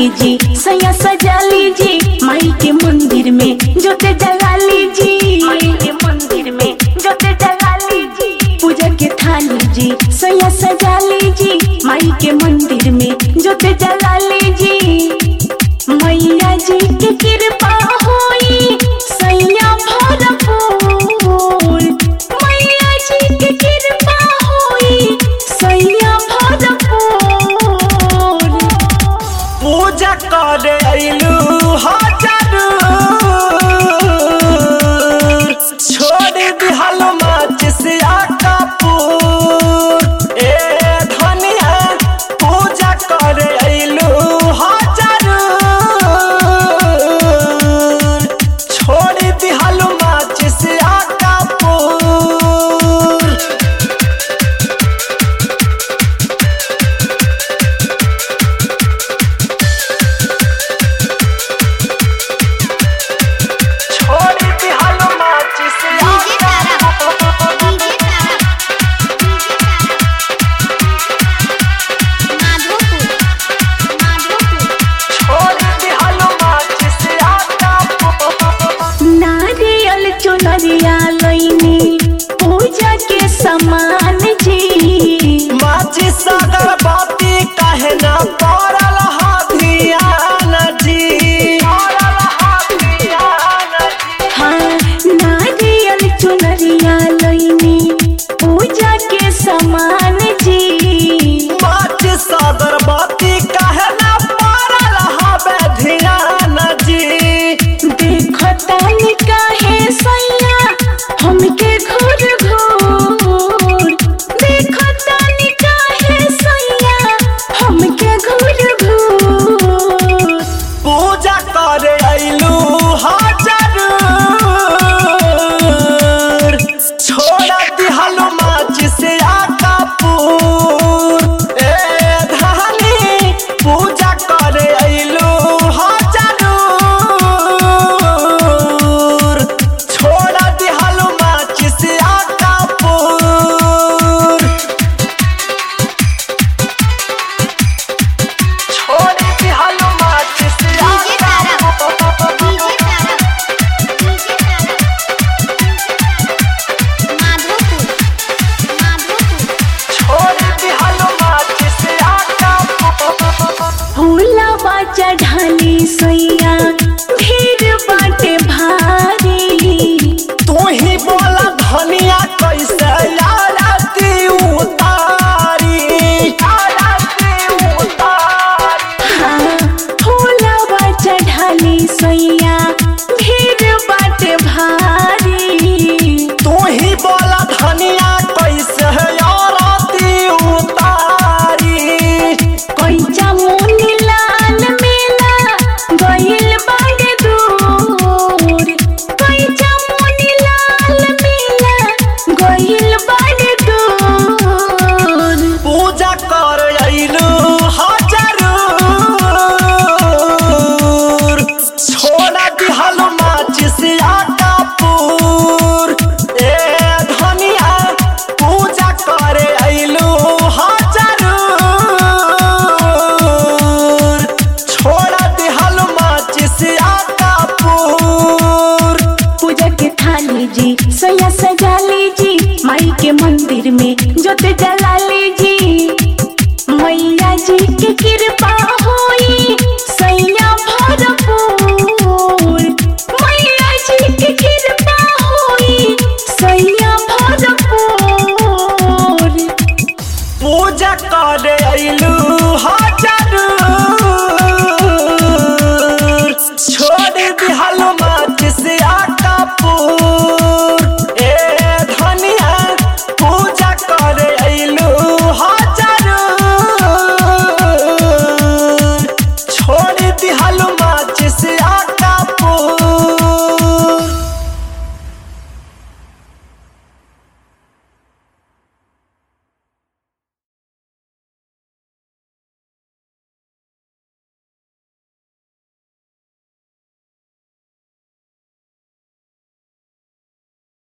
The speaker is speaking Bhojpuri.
जी सैया सजा लीजी माई के मंदिर में जोते जगा लीजी माई के मंदिर में जोते जगा लीजी पूजा के थाली जी सैया सजा लीजी माई के मंदिर में जोते जगा लीजी मैया जी के कृपा होई सैया भरपूर मैया जी के कृपा होई सैया भरपूर पूजा करे अइलू हजार छोड़ दिहल माच से कपूर ए धनिया पूजा करे अइलू हजार छोड़ दिहल माच से कपूर छोड़ दिहल माच से डीजे तारा डीजे तारा माधोपुर माधोपुर छोड़ दिहल माच से कपूर नारियल चुनरिया लैनी पूजा के समान जी माची सागर बाती कहे ना पड़ल हा ध्यान जी पड़ल हा ध्यान जी हाँ नारियल चुनरिया लैनी पूजा के समान जी माची सागर बाती कहे ना पड़ल हा ध्यान जी देखो तानी काहे सैया हमके घूर घूर देखो तानी काहे सैया हमके घूर घूर पूजा करे अइलू हजार छोड़ दिहल माची से कपूर ए धानी पूजा करे अइलू हजार छोड़ दिहल माची से कपूर छोड़ दिहल माची से DJ Tara DJ Tara DJ Tara Madhopur Madhopur छोड़ दिहल माची से कपूर फूलवा चढ़ाली सैया भीड़ बाटे भारी तू ही बोला धनिया कैसे आरती उतारी आरती उतारी हाँ फूलवा चढ़ाली सैया भीड़ बाटे भारी तू ही बोला धनिया कैसे आरती उतारी कोइचा मुनी लाल मेला गइल बाड़े दूर कोइचा मुनी लाल मेला गइल बाड़े दूर पूजा कर अइलू हजार छोड़ दिहल माची से कपूर ए धनिया पूजा करे अइलू हजार छोड़ दिहल माची से कपूर पूजा के थाली जी सैया सजा लीजी माई के मंदिर में जोते जला लीजी मैया जी के कृपा होई सैया भरपूर मैया जी के कृपा होई सैया भरपूर पूजा करे अइलू हजार छोड़ दिहल माच से कपूर